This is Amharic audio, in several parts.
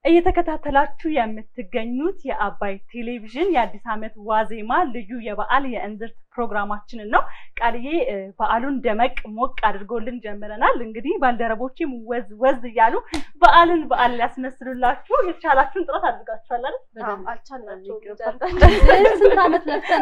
እየተከታተላችሁ የምትገኙት የአባይ ቴሌቪዥን የአዲስ ዓመት ዋዜማ ልዩ የበዓል የእንዝርት ፕሮግራማችንን ነው። ቃልዬ በዓሉን ደመቅ ሞቅ አድርጎልን ጀምረናል። እንግዲህ ባልደረቦችም ወዝ ወዝ እያሉ በዓልን በዓል ሊያስመስሉላችሁ የተቻላችሁን ጥረት አድርጋችኋል አይደል? ስንት ዓመት ለፍተን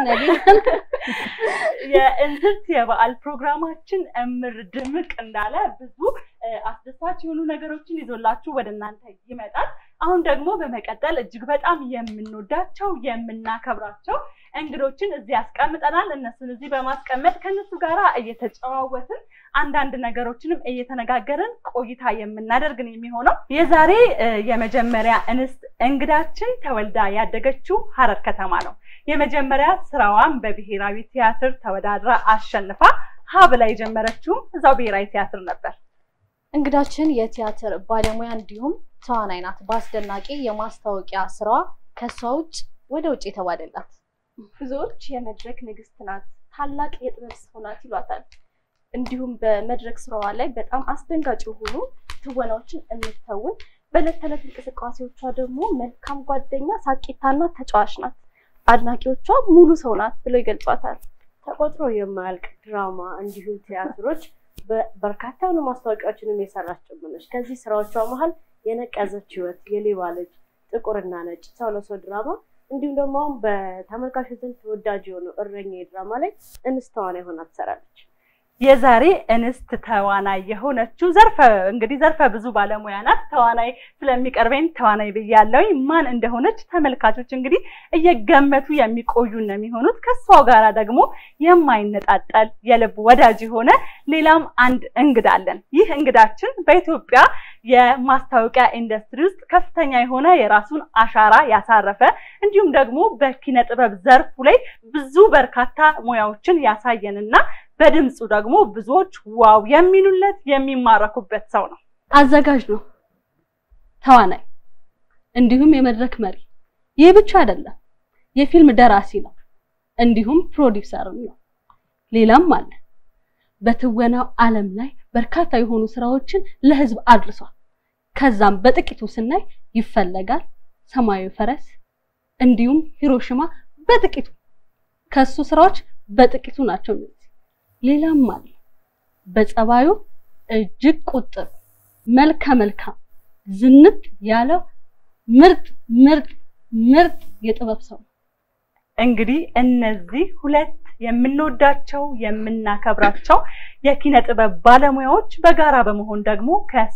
የእንዝርት የበዓል ፕሮግራማችን እምር ድምቅ እንዳለ ብዙ አስደሳች የሆኑ ነገሮችን ይዞላችሁ ወደ እናንተ ይመጣል። አሁን ደግሞ በመቀጠል እጅግ በጣም የምንወዳቸው የምናከብራቸው እንግዶችን እዚህ ያስቀምጠናል። እነሱን እዚህ በማስቀመጥ ከእነሱ ጋር እየተጨዋወትን አንዳንድ ነገሮችንም እየተነጋገርን ቆይታ የምናደርግን የሚሆነው የዛሬ የመጀመሪያ እንስት እንግዳችን ተወልዳ ያደገችው ሀረር ከተማ ነው። የመጀመሪያ ስራዋን በብሔራዊ ቲያትር ተወዳድራ አሸንፋ ሀ ብላ የጀመረችውም እዛው ብሔራዊ ቲያትር ነበር። እንግዳችን የቲያትር ባለሙያ እንዲሁም ተዋናይ ናት። በአስደናቂ የማስታወቂያ ስራዋ ከእሷ ውጭ ወደ ውጭ የተባለላት ብዙዎች የመድረክ ንግስት ናት፣ ታላቅ የጥበብ ሰው ናት ይሏታል። እንዲሁም በመድረክ ስራዋ ላይ በጣም አስደንጋጭ የሆኑ ትወናዎችን የምትተውን በዕለት ተዕለት እንቅስቃሴዎቿ ደግሞ መልካም ጓደኛ፣ ሳቂታና ተጫዋች ናት። አድናቂዎቿ ሙሉ ሰው ናት ብለው ይገልጿታል። ተቆጥሮ የማያልቅ ድራማ እንዲሁም ቲያትሮች በርካታ የሆኑ ማስታወቂያዎችንም የሰራች ጭምር ነች። ከዚህ ስራዎቿ መሀል የነቀዘች ህይወት፣ የሌባ ልጅ፣ ጥቁርና ነጭ፣ ሰው ለሰው ድራማ እንዲሁም ደግሞ አሁን በተመልካቾች ዘንድ ተወዳጅ የሆነው እረኛ ድራማ ላይ እንስት ተዋናይ ሆና ትሰራለች። የዛሬ እንስት ተዋናይ የሆነችው ዘርፈ እንግዲህ ዘርፈ ብዙ ባለሙያ ናት። ተዋናይ ስለሚቀርበኝ ተዋናይ ብያለሁኝ። ማን እንደሆነች ተመልካቾች እንግዲህ እየገመቱ የሚቆዩ ነው የሚሆኑት። ከሷ ጋራ ደግሞ የማይነጣጠል የልብ ወዳጅ የሆነ ሌላም አንድ እንግዳ አለን። ይህ እንግዳችን በኢትዮጵያ የማስታወቂያ ኢንዱስትሪ ውስጥ ከፍተኛ የሆነ የራሱን አሻራ ያሳረፈ እንዲሁም ደግሞ በኪነ ጥበብ ዘርፉ ላይ ብዙ በርካታ ሙያዎችን ያሳየንና በድምፁ ደግሞ ብዙዎች ዋው የሚሉለት የሚማረኩበት ሰው ነው። አዘጋጅ ነው፣ ተዋናይ እንዲሁም የመድረክ መሪ። ይህ ብቻ አይደለም፣ የፊልም ደራሲ ነው፣ እንዲሁም ፕሮዲውሰርም ነው። ሌላም አለ። በትወናው ዓለም ላይ በርካታ የሆኑ ስራዎችን ለህዝብ አድርሷል። ከዛም በጥቂቱ ስናይ ይፈለጋል፣ ሰማያዊ ፈረስ እንዲሁም ሂሮሽማ በጥቂቱ ከሱ ስራዎች በጥቂቱ ናቸው። ሌላም አለ። በጸባዩ እጅግ ቁጥብ፣ መልከ መልካም፣ ዝንጥ ያለው ምርጥ ምርጥ ምርጥ የጥበብ ሰው እንግዲህ እነዚህ ሁለት የምንወዳቸው የምናከብራቸው የኪነ ጥበብ ባለሙያዎች በጋራ በመሆን ደግሞ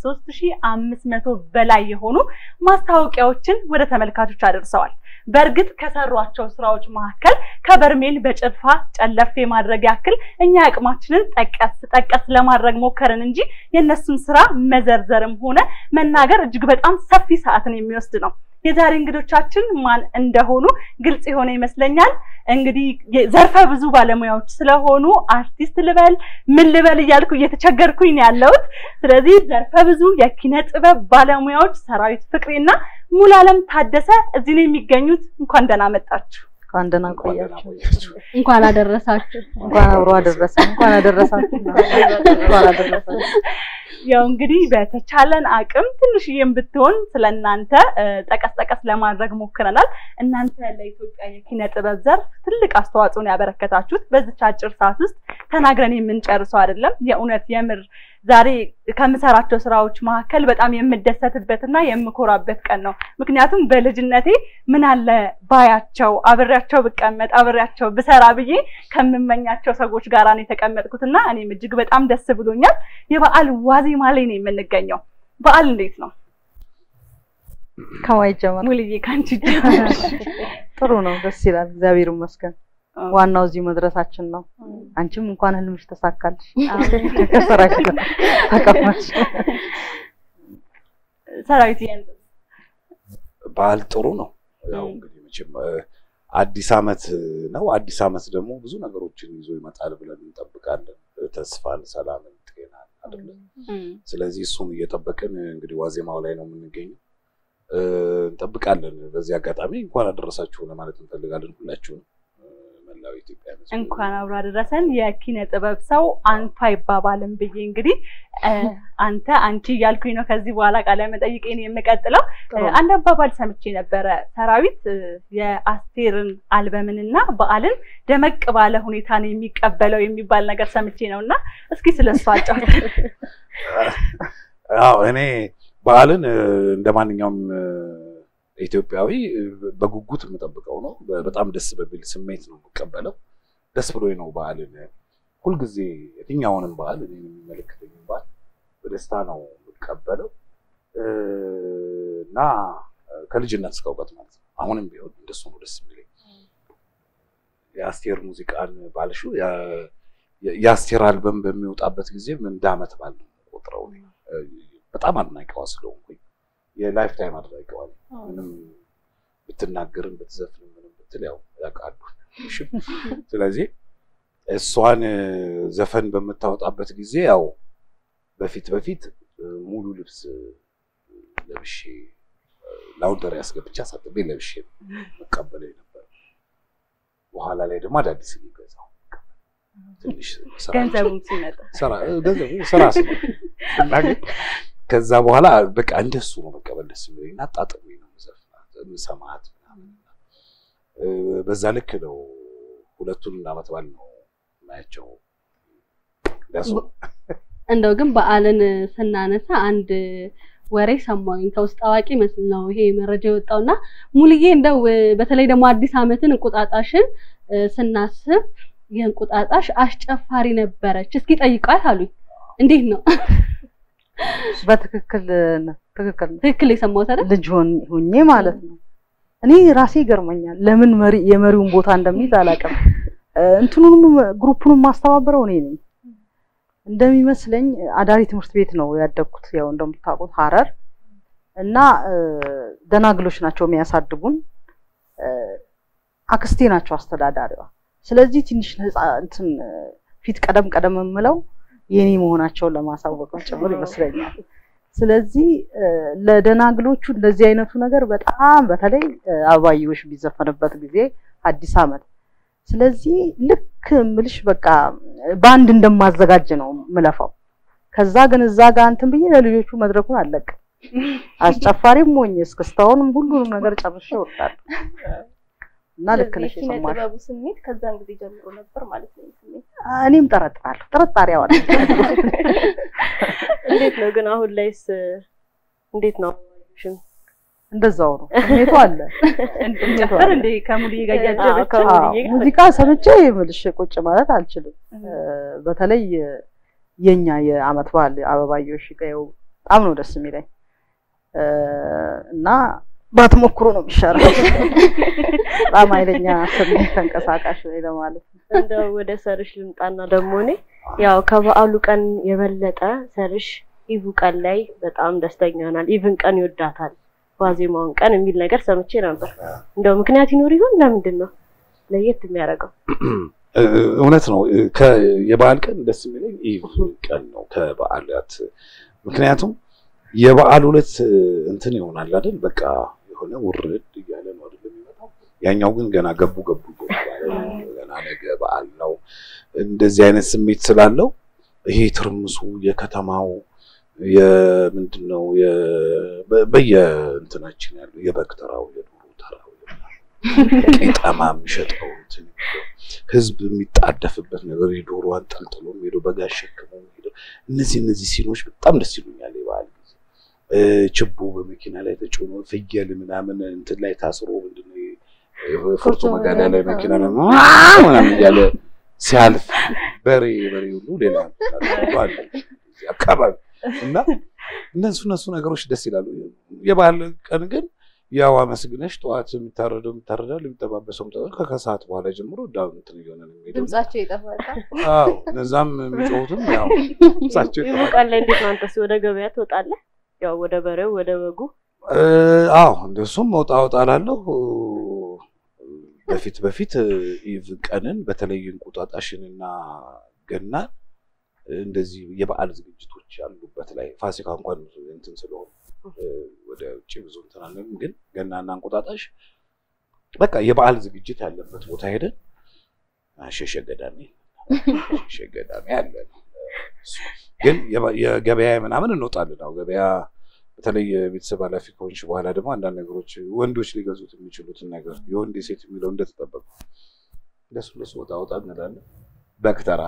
ከ3500 በላይ የሆኑ ማስታወቂያዎችን ወደ ተመልካቾች አደርሰዋል። በእርግጥ ከሰሯቸው ስራዎች መካከል ከበርሜል በጭልፋ ጨለፍ የማድረግ ያክል እኛ አቅማችንን ጠቀስ ጠቀስ ለማድረግ ሞከርን እንጂ የእነሱን ስራ መዘርዘርም ሆነ መናገር እጅግ በጣም ሰፊ ሰዓትን የሚወስድ ነው። የዛሬ እንግዶቻችን ማን እንደሆኑ ግልጽ የሆነ ይመስለኛል። እንግዲህ ዘርፈ ብዙ ባለሙያዎች ስለሆኑ አርቲስት ልበል ምን ልበል እያልኩ እየተቸገርኩኝ ነው ያለሁት። ስለዚህ ዘርፈ ብዙ የኪነ ጥበብ ባለሙያዎች ሰራዊት ፍቅሬና ሙሉዓለም ታደሰ እዚህ ነው የሚገኙት። እንኳን ደህና መጣችሁ። እንኳን ደህና ቆያችሁ። እንኳን አደረሳችሁ። እንኳን አብሮ አደረሰ። እንኳን አደረሳችሁ። እንኳን አደረሳችሁ። ያው እንግዲህ በተቻለን አቅም ትንሽዬም ብትሆን ስለእናንተ ጠቀስ ጠቀስ ለማድረግ ሞክረናል። እናንተ ለኢትዮጵያ የኪነ ጥበብ ዘርፍ ትልቅ አስተዋጽኦን ያበረከታችሁት በዚች አጭር ሰዓት ውስጥ ተናግረን የምንጨርሰው አይደለም። የእውነት የምር ዛሬ ከምሰራቸው ስራዎች መካከል በጣም የምደሰትበትና የምኮራበት ቀን ነው። ምክንያቱም በልጅነቴ ምን አለ ባያቸው፣ አብሬያቸው ብቀመጥ፣ አብሬያቸው ብሰራ ብዬ ከምመኛቸው ሰዎች ጋር ነው የተቀመጥኩትና እኔም እጅግ በጣም ደስ ብሎኛል። የበዓል ዋዜማ ላይ ነው የምንገኘው። በዓል እንዴት ነው? ከማን ይጀመር? ሙልዬ ከአንቺ ይጀመር። ጥሩ ነው፣ ደስ ይላል። እግዚአብሔር ይመስገን። ዋናው እዚህ መድረሳችን ነው። አንቺም እንኳን ህልምሽ ተሳካልሽ። ከሰራሽ ተቀማሽ። ሰራዊት በዓል ጥሩ ነው። ያው እንግዲህ መቼም አዲስ አመት ነው። አዲስ አመት ደግሞ ብዙ ነገሮችን ይዞ ይመጣል ብለን እንጠብቃለን። ተስፋን፣ ሰላምን፣ ጤናን አይደለም። ስለዚህ እሱን እየጠበቅን እንግዲህ ዋዜማው ላይ ነው የምንገኘው። እንጠብቃለን። በዚህ አጋጣሚ እንኳን አደረሳችሁ ለማለት እንፈልጋለን ሁላችሁንም ለመላው ኢትዮጵያ ሕዝብ። እንኳን አብሮ አደረሰን። የኪነ ጥበብ ሰው አንቱ አይባባልም ብዬ እንግዲህ እ፣ አንተ አንቺ እያልኩኝ ነው ከዚህ በኋላ ቃለ መጠይቄን የምቀጥለው። እ፣ አንድ አባባል ሰምቼ ነበረ። ሰራዊት እ፣ የአስቴርን አልበምንና በዓልን ደመቅ ባለ ሁኔታ ነው የሚቀበለው የሚባል ነገር ሰምቼ ነው እና እስኪ ስለሱ አጫውት። አዎ እኔ በዓልን እ፣ እንደ ማንኛውም እ፣ ኢትዮጵያዊ እ፣ በጉጉት የምጠብቀው ነው። በ- በጣም ደስ በሚል ስሜት ነው የምቀበለው። ደስ ብሎኝ ነው በዓልን ሁልጊዜ የትኛውንም በዓል እኔን የሚመለከተኝን በዓል በደስታ ነው የምቀበለው እ፣ እና እ፣ ከልጅነት እስከ እውቀት ማለት ነው። አሁንም ቢሆን እንደሱ ነው ደስ የሚለኝ። የአስቴር ሙዚቃን ባልሽው ያ- የ- የአስቴር አልበም በሚወጣበት ጊዜም እንደ ዓመት በዓል ነው የምቆጥረው እኔ። እ፣ በጣም አድናቂዋ ስለሆንኩኝ የላይፍ ታይም አድናቂዋ ነኝ። ምንም ብትናገርም ብትዘፍንም ምንም ብትል ያው ያውቃሉ። እሺ። ስለዚህ እሷን እ፣ ዘፈን በምታወጣበት ጊዜ ያው በፊት በፊት እ፣ ሙሉ ልብስ እ፣ ለብሼ እ፣ ላውንደሪ አስገብቼ አሳጥቤ ለብሼ ነው መቀበለው ነበር። በኋላ ላይ ደግሞ አዳዲስ እየገዛሁ ትንሽ ስራ ገንዘቡም ሲመጣ ስራ ገንዘቡ ስራ ስለሆነ ስናገኝ ከዛ በኋላ በቃ እንደሱ ነው መቀበል ደስ የሚለኝ እና አጣጥሜ ነው የምዘፍናት የምሰማት ምናምን እ፣ በዛ ልክ ነው ሁለቱን ዓመት በዓል ነው ማያቸው ደሱ እንደው ግን በዓልን ስናነሳ አንድ ወሬ ሰማሁኝ ከውስጥ አዋቂ መስል ነው ይሄ መረጃ የወጣውና ሙልዬ እንደው እ፣ በተለይ ደግሞ አዲስ ዓመትን እንቁጣጣሽን እ፣ ስናስብ የእንቁጣጣሽ አስጨፋሪ ነበረች። እስኪ ጠይቋት አሉኝ። እንዴት ነው? በትክክል ነው፣ ትክክል ነው። ትክክል የሰማሁት አይደል? ልጅ ሆን- ሆኜ ማለት ነው። እኔ ራሴ ይገርመኛል ለምን መሪ የመሪውን ቦታ እንደሚይዝ አላውቅም። እ፣ እንትኑንም ግሩፑንም ማስተባበረው እኔ ነኝ እንደሚመስለኝ። አዳሪ ትምህርት ቤት ነው ያደግኩት፣ ያው እንደምታውቁት ሀረር እና እ፣ ደናግሎች ናቸው የሚያሳድጉን። እ፣ አክስቴ ናቸው አስተዳዳሪዋ። ስለዚህ ትንሽ ነፃ እንትን እ፣ ፊት ቀደም ቀደም የምለው የኔ መሆናቸውን ለማሳወቅ ነው ጭምር ይመስለኛል። ስለዚህ እ፣ ለደናግሎቹ እንደዚህ አይነቱ ነገር በጣም በተለይ እ፣ አበባየሁሽ ቢዘፈንበት ጊዜ አዲስ ዓመት ስለዚህ ልክ ምልሽ በቃ በአንድ እንደማዘጋጅ ነው ምለፋው። ከዛ ግን እዛ ጋር እንትን ብዬ ለልጆቹ መድረኩን አለቅም። አስጨፋሪም ሆኜ እስክስታውንም ሁሉንም ነገር ጨርሼ እወጣለሁ እና ልክ ነሽ የኪነ የሰማሽ ጥበቡ ስሜት ከዛን ጊዜ ጀምሮ ነበር ማለት ነው። ይህ ስሜት እኔም ጠረጥራለሁ። ጥርጣሬ አዋለ እንዴት ነው ግን አሁን ላይስ እንዴት ነው? ሽን እንደዛው ነው ስሜቱ አለ። እንጨፍር እንደ ከሙልዬ ጋር እያጀበች አዎ፣ ከሙልዬ ጋር ሙዚቃ ሰምቼ ምልሽ ቁጭ ማለት አልችልም። እ፣ በተለይ የኛ የአመት በዓል አበባየሁሽ ቀየው በጣም ነው ደስ የሚለኝ እ፣ እና ባትሞክሩ ነው የሚሻለው። በጣም ኃይለኛ ስሜት ተንቀሳቃሽ ነኝ ለማለት ነው። እንደው ወደ ሰርሽ ልምጣና ደግሞ እኔ ያው ከበዓሉ ቀን የበለጠ ሰርሽ ኢቭ ቀን ላይ በጣም ደስተኛ ይሆናል። ኢቭን ቀን ይወዳታል ዋዜማውን ቀን የሚል ነገር ሰምቼ ነበር። እንደው ምክንያት ይኖር ይሆን? ለምንድን ነው ለየት የሚያደርገው? እ፣ እውነት ነው። እ፣ ከ- የበዓል ቀን ደስ የሚለኝ ኢቭ ቀን ነው ከበዓላት። ምክንያቱም የበዓል ዕለት እ፣ እንትን ይሆናል አይደል? በቃ የሆነ ውርድ እያለ ነው አይደል የሚመጣው። ያኛው ግን ገና ገቡ ገቡ እየተባለ ነው። ገና ነገ በዓል ነው። እንደዚህ አይነት ስሜት ስላለው ይሄ ትርምሱ የከተማው የምንድን ነው የ- በ- በየእንትናችን ያለው የበግ ተራው የዶሮ ተራው ቄጠማ የሚሸጠው እንትን ህዝብ የሚጣደፍበት ነገር የዶሮ አንጠልጥሎ ሄዶ በጋ ሸክሞ ሄዶ እነዚህ እነዚህ ሲኖች በጣም ደስ ይሉኛል። የበዓል ጊዜ እ፣ ችቦ በመኪና ላይ ተጭኖ ፍየል ምናምን እንትን ላይ ታስሮ ምንድን ነው ይሄ ፎርቶ መጋዳ ላይ መኪና ላይ ምናምን እያለ ሲያልፍ በሬ በሬ ሁሉ ሌላ አለ እዚህ አካባቢ እና እነሱ እነሱ ነገሮች ደስ ይላሉ። የበዓል ቀን ግን ያው አመስግነሽ ጠዋት የሚታረደው የሚታረዳል የሚጠባበሰው የሚጠባ- ከከሰዓት በኋላ ጀምሮ ዳውን እንትን እየሆነ ነው የሚሄደው። ድምጻቸው ይጠፋል። አዎ እነዛም የሚጮሁትም ያው ድምጻቸው ኢቭ ይጠፋል። ቀን ላይ እንዴት ነው አንተስ ወደ ገበያ ትወጣለህ? ያው ወደ በሬው ወደ በጉ እ፣ አዎ እንደሱም መውጣ ወጣ እላለሁ። በፊት በፊት ኢቭ ቀንን በተለይ እንቁጣጣሽንና ገናን እንደዚህ የበዓል ዝግጅቶች ያሉበት ላይ ፋሲካ እንኳን ብዙ እንትን ስለሆነ እ፣ ወደ ውጭ ብዙ እንትን አለን። ግን ገናና እንቁጣጣሽ በቃ የበዓል ዝግጅት ያለበት ቦታ ሄደን ሸሸ ገዳሜ ሸሸ ገዳሜ አለ ነው። ግን የባ- የገበያ ምናምን እንወጣለን። አዎ ገበያ በተለይ የቤተሰብ ኃላፊ ከሆንሽ በኋላ ደግሞ አንዳንድ ነገሮች ወንዶች ሊገዙት የሚችሉትን ነገር የወንድ የሴት የሚለው እንደተጠበቁ እንደሱ እንደሱ ወጣ ወጣ እንላለን። በክተራ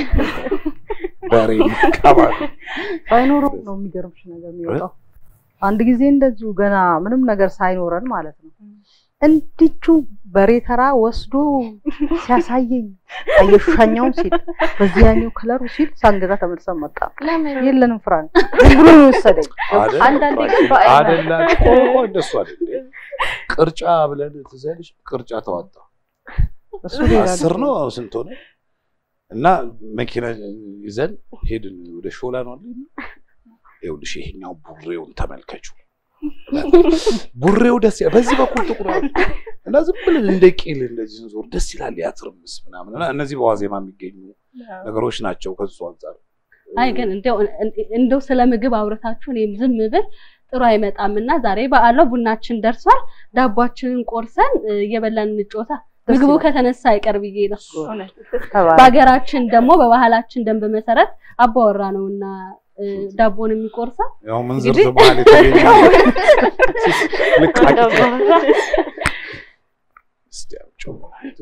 በሬ ቀባል ባይኖረው ነው የሚገርምሽ ነገር የሚወጣው። አንድ ጊዜ እንደዚሁ ገና ምንም ነገር ሳይኖረን ማለት ነው እንዲቹ በሬ ተራ ወስዶ ሲያሳየኝ አየሻኛውን ሲል በዚህ ያኛው ከለሩ ሲል ሳንገዛ ተመልሰን መጣ። ለምን የለንም ፍራንክ ዝም ብሎ ነው የወሰደኝ። አንዳንዴ ግን በአይን አደላ ቆይ እንደሱ አይደል ቅርጫ ብለን ትዝ ያለሽ ቅርጫ ተዋጣ እሱ ሌላ አስር ነው ስንት ሆነ እና መኪና ይዘን ሄድን ወደ ሾላ ነው አለ ይኸውልሽ ይሄኛው ቡሬውን ተመልከቹ ቡሬው ደስ ይላል በዚህ በኩል ጥቁር ነው እና ዝም ብለን እንደ ቄል እንደዚህ ስንዞር ደስ ይላል ያትርምስ ምናምን እና እነዚህ በዋዜማ የሚገኙ ነገሮች ናቸው ከሱ አንጻር አይ ግን እንደው እንደው ስለ ምግብ አውርታችሁ እኔም ዝም ብል ጥሩ አይመጣም እና ዛሬ በዓለው ቡናችን ደርሷል። ዳቧችንን ቆርሰን እ፣ እየበላን እንጮታ ምግቡ ይላል። ከተነሳ አይቀር ብዬ ነው። እውነት ተባለ። በሀገራችን ደግሞ በባህላችን ደንብ መሰረት አባወራ ነውና እ፣ ዳቦን የሚቆርሰው ያው ምን ዝርዝር በኋላ የተገኘ ልቃቂት እስቲ አምጪው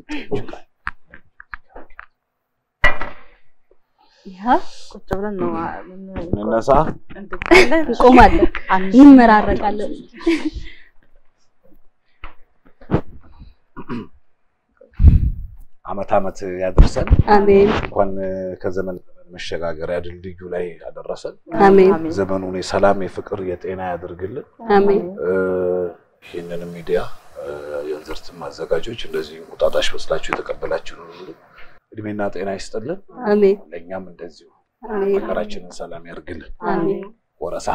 ይሄ ቁጭ ብለን ነው አ- ምን- እንነሳ እንድታለን እንቆማለን፣ አንድ እንመራረቃለን። አመት አመት ያደርሰን አሜን እንኳን ከዘመን ዘመን መሸጋገሪያ ድልድዩ ላይ ያደረሰን አሜን ዘመኑን የሰላም የፍቅር የጤና ያደርግልን አሜን እ፣ ይህንን ሚዲያ እ፣ የእንዝርትም አዘጋጆች እንደዚህ እንቁጣጣሽ መስላችሁ የተቀበላችሁ ሁሉ እድሜና ጤና ይስጥልን አሜን ለእኛም እንደዚሁ አሜን ሀገራችንን ሰላም ያርግልን አሜን ወረሳ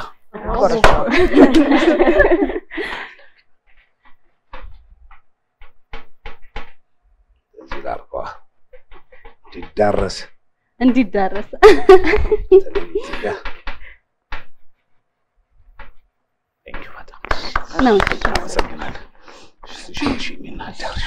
እዚህ ጋር እኮ እንዲዳረስ እንዲዳረስ በተለይ እዚህ ጋር Thank you በጣም ነው። አመሰግናለሁ። እሺ፣ እሺ፣ እሺ፣ እናዳርሽ።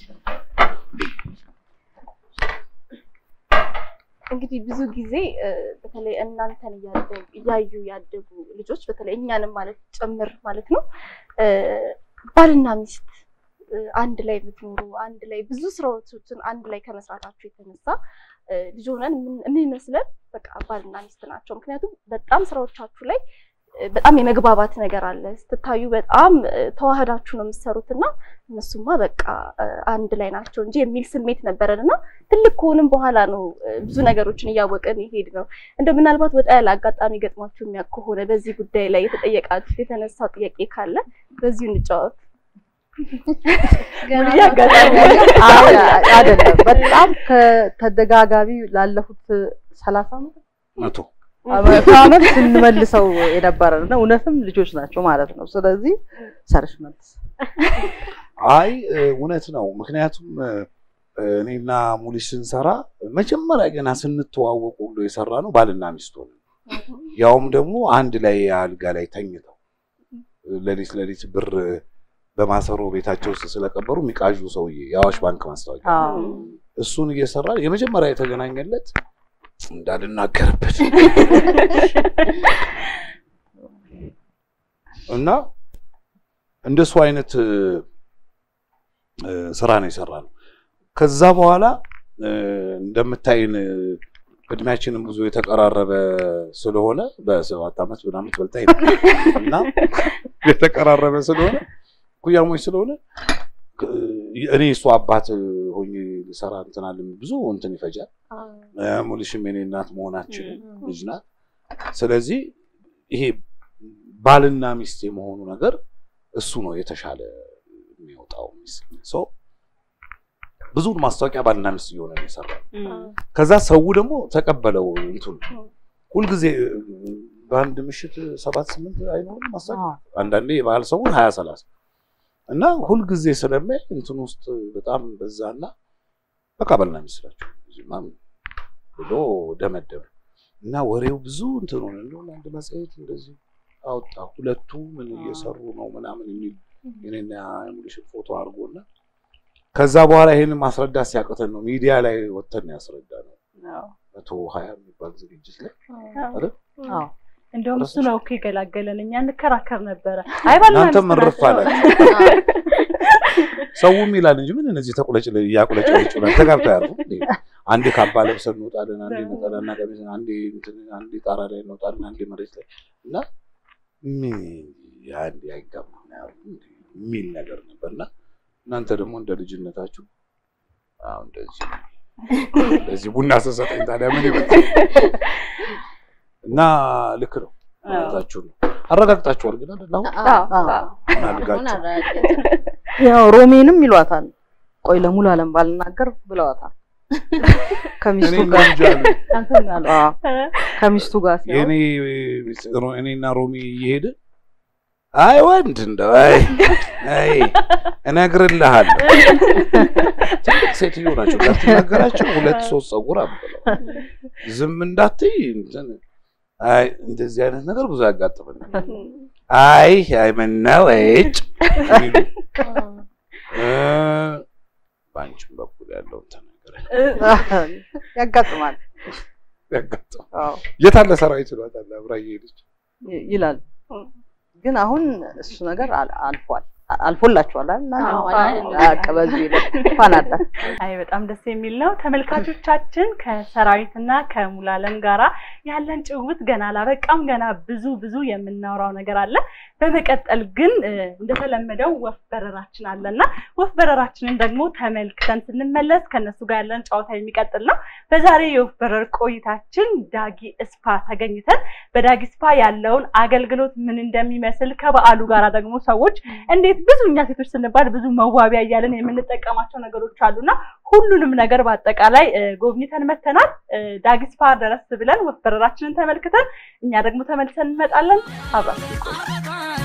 እንግዲህ ብዙ ጊዜ እ፣ በተለይ እናንተን እያደ- እያዩ ያደጉ ልጆች በተለይ እኛንም ማለት ጭምር ማለት ነው እ፣ ባልና ሚስት እ፣ አንድ ላይ የምትኖሩ አንድ ላይ ብዙ ስራዎችን አንድ ላይ ከመስራታችሁ የተነሳ እ፣ ልጅ ሆነን የምን- የሚመስለን በቃ ባልና ሚስት ናቸው። ምክንያቱም በጣም ስራዎቻችሁ ላይ እ፣ በጣም የመግባባት ነገር አለ። ስትታዩ በጣም እ፣ ተዋህዳችሁ ነው የምትሰሩት እና እነሱማ በቃ እ፣ አንድ ላይ ናቸው እንጂ የሚል ስሜት ነበረን እና ትልቅ ከሆንም በኋላ ነው እ፣ ብዙ ነገሮችን እያወቅን ይሄድ ነው። እንደ ምናልባት ወጣ ያለ አጋጣሚ ገጥሟችሁ የሚያውቅ ከሆነ በዚህ ጉዳይ ላይ የተጠየቃችሁ የተነሳ ጥያቄ ካለ በዚሁ እንጫወት። ገና አጋጣሚ አይ፣ አይ፣ አይደለም በጣም ከተደጋጋሚ ላለፉት ሰላሳ ዓመት መቶ መቶ ዓመት ስንመልሰው የነበረ ነው። እውነትም ልጆች ናቸው ማለት ነው። ስለዚህ ሰርሽ መልስ አይ እ፣ እውነት ነው። ምክንያቱም እ፣ እኔና ሙሊስ ስንሰራ መጀመሪያ ገና ስንተዋወቁ ሁሉ የሰራ ነው ባልና ሚስት ሆነን ያውም ደግሞ አንድ ላይ አልጋ ላይ ተኝተው ሌሊት ሌሊት ብር በማሰሮ ቤታቸው ውስጥ ስለቀበሩ የሚቃዡ ሰውዬ የአዋሽ ባንክ ማስታወቂያ አዎ። እሱን እየሰራ የመጀመሪያ የተገናኘለት እንዳልናገርበት እና እንደሱ አይነት እ፣ እ፣ ስራ ነው የሰራ ነው። ከዛ በኋላ እ፣ እንደምታይን እ፣ እድሜያችንም ብዙ የተቀራረበ ስለሆነ በሰባት ዓመት ምናምን በልጣይ ነው እና የተቀራረበ ስለሆነ ኩያሞች ስለሆነ እ፣ እኔ እሱ አባት ሆኜ ልሰራ እንትን አለ ብዙ እንትን ይፈጃል። እ፣ ሙሉሽም የኔ እናት መሆናችን ልጅ ናት። ስለዚህ ይሄ ባልና ሚስት የመሆኑ ነገር እሱ ነው የተሻለ የሚወጣው ሚስል ሰው ብዙውን ማስታወቂያ ባልና ሚስት እየሆነ ነው የሰራው። ከዛ ሰው ደግሞ ተቀበለው እንትን ሁልጊዜ በአንድ ምሽት ሰባት ስምንት አይኖርም ማስታወቂያ አዎ። አንዳንዴ የባህል ሰውን ሀያ ሰላሳ እና ሁልጊዜ ስለሚያይ እንትን ውስጥ በጣም በዛና በቃ ባልና ሚስት ናቸው እዚህማ ብሎ ደመደመ እና ወሬው ብዙ እንትን ሆነ። እንደውም አንድ መጽሔት እንደዚህ አወጣ ሁለቱ ምን እየሰሩ ነው ምናምን የሚል የኔና የሙሉሽን ፎቶ አድርጎና ከዛ በኋላ ይሄንን ማስረዳት ሲያቅተን ነው ሚዲያ ላይ ወጥተን ያስረዳ ነው። አዎ። መቶ ሀያ የሚባል ዝግጅት ላይ አዎ እንደውም እሱ ነው እኮ የገላገለን። እኛ እንከራከር ነበረ። አይ ባልና እናንተም ሚስት እርፍ ናቸው። አላችሁ። ሰውም ይላል እንጂ ምን እነዚህ ተቁለጭ እያቁለጨለጭ ብለን ተጋብተው ያርፉ እንዴ? አንዴ ካባ ለብሰን እንወጣለን፣ አንዴ ነጠላና ቀሚስን፣ አንዴ እንትን፣ አንዴ ጣራ ላይ እንወጣለን፣ አንዴ መሬት ላይ እና ምን አንዴ አይጋባም ያሉ የሚል ነገር ነበርና እናንተ ደግሞ እንደ ልጅነታችሁ አሁን እንደዚህ እንደዚህ ቡና ስሰጠኝ ታዲያ ምን ይመጣል? እና ልክ ነው ማለታችሁ ነው። አረጋግጣችኋል ግን አይደል? አሁን አዎ። ምን አድርጋችሁ ያው ሮሜንም ይሏታል። ቆይ ለሙሉ አለም ባልናገር ብለዋታል። ከሚስቱ እኔ ጋር እንጃ አሉ። አንተም ያለው አዎ፣ ከሚስቱ ጋር ሲያወራ የኔ ሮ- እኔና ሮሚ እየሄደ አይ ወንድ እንደው አይ አይ እነግርልሃለሁ ትልቅ ሴትዮ ናቸው እንዳትናገራቸው ሁለት ሶስት ፀጉር አብለው ዝም እንዳትይ እንትን አይ እንደዚህ አይነት ነገር ብዙ ያጋጥመናል። አይ አይ ምነው እጭ የሚሉ እ በአንቺም በኩል ያለውን ተናገረ ያጋጥማል። ያጋጥማል። አዎ የት አለ ሰራዊት ይሏታል አብራ እየሄደች ይ- ይላል። ግን አሁን እሱ ነገር አል- አልፏል አልፎላችኋል አይደል? እናንተ? አዎ፣ አዎ፣ በቃ በዚህ ይለፍ እንኳን አለ አይ በጣም ደስ የሚል ነው። ተመልካቾቻችን ከሰራዊትና ከሙላለም ጋራ ያለን ጭውውት ገና አላበቃም። ገና ብዙ ብዙ የምናወራው ነገር አለ። በመቀጠል ግን እ፣ እንደተለመደው ወፍ በረራችን አለና ወፍ በረራችንን ደግሞ ተመልክተን ስንመለስ ከነሱ ጋር ያለን ጨዋታ የሚቀጥል ነው። በዛሬ የወፍ በረር ቆይታችን ዳጊ እስፓ ተገኝተን በዳጊ ስፓ ያለውን አገልግሎት ምን እንደሚመስል ከበዓሉ ጋራ ደግሞ ሰዎች እንዴት ብዙ እኛ ሴቶች ስንባል ብዙ መዋቢያ እያለን የምንጠቀማቸው ነገሮች አሉና ሁሉንም ነገር በአጠቃላይ እ፣ ጎብኝተን መተናል። እ፣ ዳጊ ስፓ ድረስ ብለን ወፍ በረራችንን ተመልክተን እኛ ደግሞ ተመልሰን እንመጣለን። አብራችሁ ቆዩ።